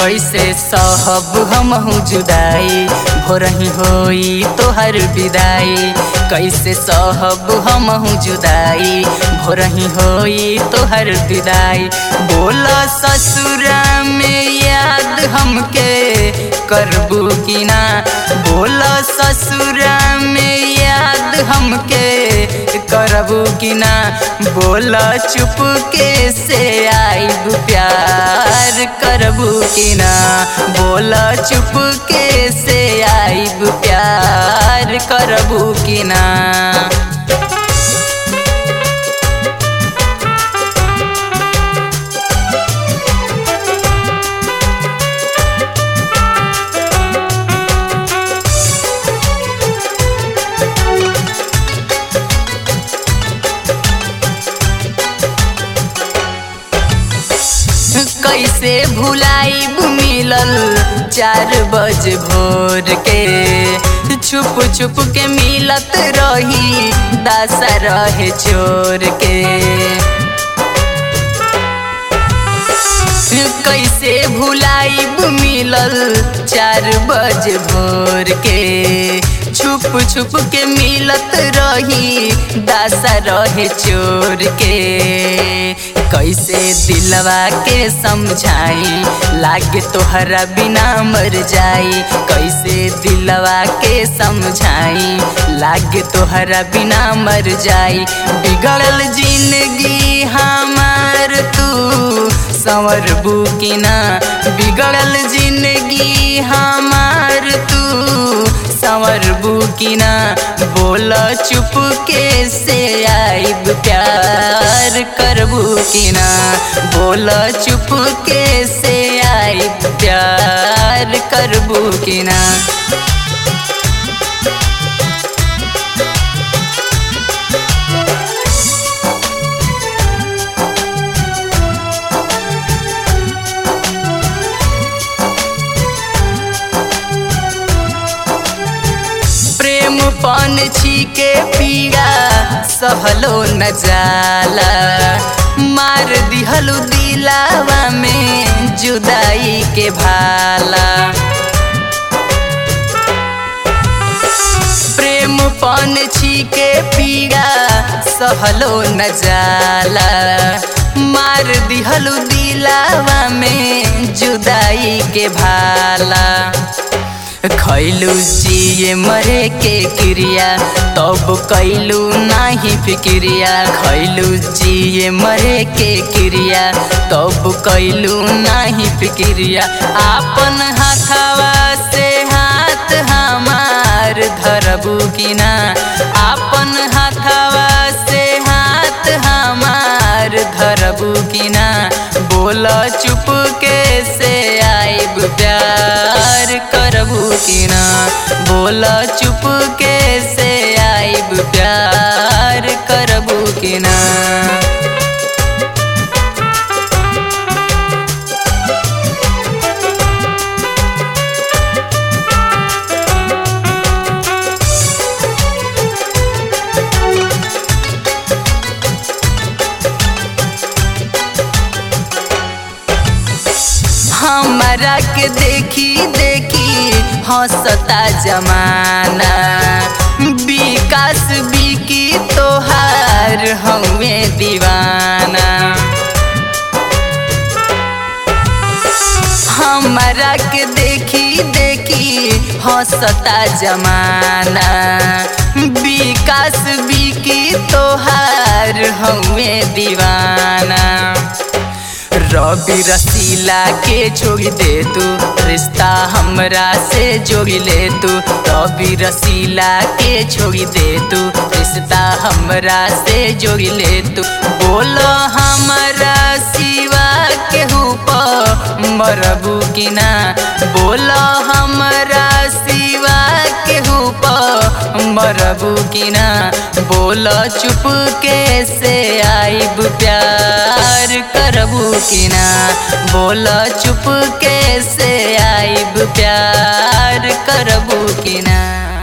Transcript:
कैसे सहब हमहू जुदाई भोरही होई तोहर विदाई कैसे सहब हमहू जुदाई भोरही होई तोहर विदाई बोल ससुरा में याद हमके करबू कि ना बोल ससुरा में याद हमके करबू कि ना बोल चुप के से आईब प्यार करबू कि ना बोल चुप के से आईब प्यार करबू कि ना कैसे भुलाई मिलल चार बज भोर के छुप छुप के मिलत रही दासा रहे चोर के कैसे भुलाई मिलल चार बज भोर के छुप छुप के मिलत रही दासा रहे चोर के कैसे दिलवा के समझाई लागे तोहरा बिना मर जाई कैसे दिलवा के समझाई लागे तोहरा बिना मर जाई बिगड़ल जिंदगी हमार तू संवर बुकिना बिगड़ल जिंदगी हमार तू संवर बुकिना बोल चुप के से आईब प्यार करबू कि ना बोल चुप के से आईब प्यार करबू कि ना प्रेम पन छी पीड़ा सहलो न जाला मार दिहलु दिलावा में जुदाई के भाला प्रेम पन छी के पीड़ा सहलो न जाला मार दिहलु दिलावा में जुदाई के भाला खैलू जिए मरे के क्रिया तब कैलू नाही फिक्रिया खैलू जिए मरे के क्रिया तब कैलू नाही फिक्रिया आपन हाथवा से हाथ हमार धरबू कि ना आपन हाथवा से हाथ हमार धरबू कि ना बोल चुप के से आईब प्यार करबू कि ना बोल चुप के से आईब प्यार करबू कि ना हमारा के देखी देखी हंसता जमाना विकास बिकी तोहार हमें दीवाना हमारा के देखी देखी हंसता जमाना विकास बिकी तोहार हमें दीवाना रवि रसीला के जोड़ी दे तू रिश्ता हमरा से जोड़ी ले तू रवि रसीला के जोड़ी दे तू रिश्ता हमरा से जोड़ी ले तू बोलो हमारा सिवा के मरबू कि ना बोलो हमरा सिवा के मरबू कि ना बोल चुप के से आईब प्यार करबू कि ना बोल चुप के से आईब प्यार करबू कि ना